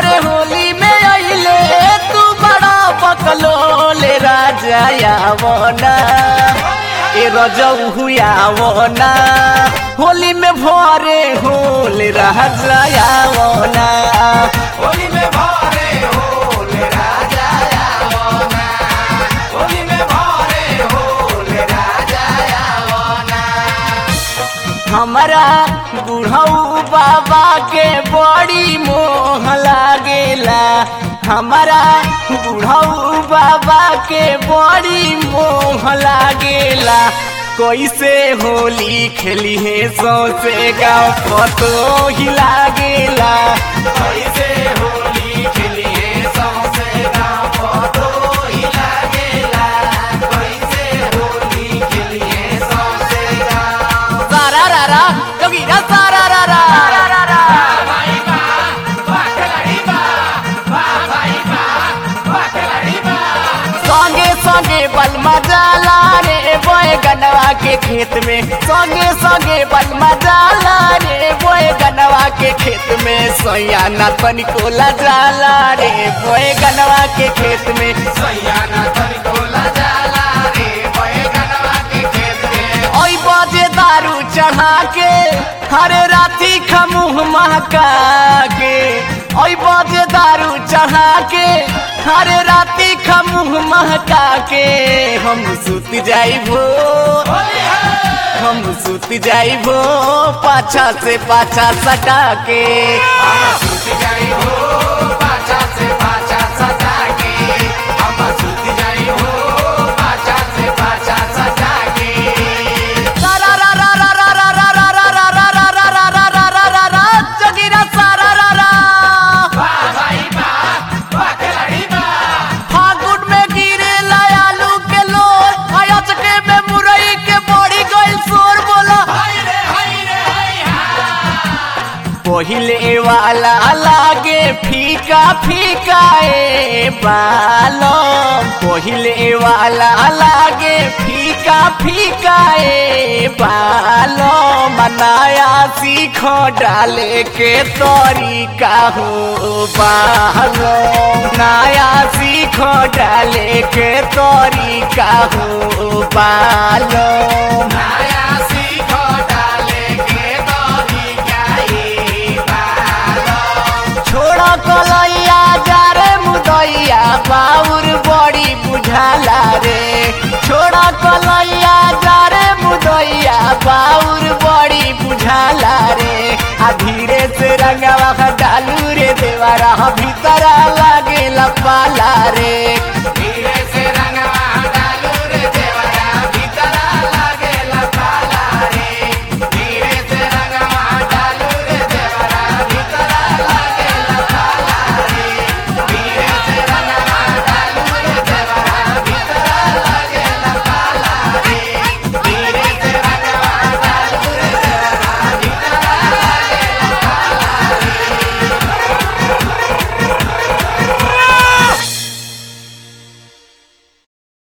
घरे होली में अइले तू बड़ा बकलोले राजा आवना ए रजऊ हुआवना होली में भरे होले राजा आवना होली में भारे होले राजा आवना होली में भारे होले राजा आवना हमारा बुढ़ऊ बाबा के बड़ी मोह लागेला हमारा बुढ़ऊ बाबा के बड़ी मोह लागेला कैसे होली खेली है सौसे गाँव पतो ही लागेला कैसे होली खेलिए सौसे गाँव पतो ही लागेला कैसे होली खेलिए सौसे गाँव सारा रारा जोगीरा सारा रारा भाई बा वाह खिलाड़ी बा वाह भाई बा वाह खिलाड़ी बा संगे संगे बलमा जाला रे बोए गनवा के खेत में संगे संगे बलमा जाला रे बोए गनवा के खेत में सैया ना तनिको ला जाला रे बोए गनवा के खेत में सैयाना तनी कोला जाला रे बहे गनवा के खेत में ओई बजे दारू चढ़ा के हरे राती खमुह महका के ओई बजे दारू चढ़ा के हरे राती खमुह महका के हम सुत जाइबो होली है हम सुत जाइबो पाछा से पाछा सटा के हम सूत जाई हो पाछा से पाछा सजा के हम सूत जाई हो पाछा से पाछा सजा के सारा रा रा रा रा रा रा रा रा रा रा रा रा रा रा रा रा रा जगीरा सारा रा रा वाह भाई बा वाह खिलाड़ी बा फागुन में गिरे आलू के लोर अयचके में मुरई के बड़ी गइल शोर बोला हाय रे हाय रे हाय हा पहिले वाला लागे फीका फीका ए बालो पहिले वाला लागे फीका फीका ए बालो मनाया सीख डाले के तरीका हो बालो नया सीख डाले के तरीका हो बालो नया सीखो डाले के दौरी गाई बालो छोड़ा कलैया जा रे मुदैया बाउर बड़ी बुझाला रे छोड़ा कलैया जा रे मुदैया बाउर बड़ी बुझाला रे आ धीरे से रंगवा डालू रे देवारा भीतर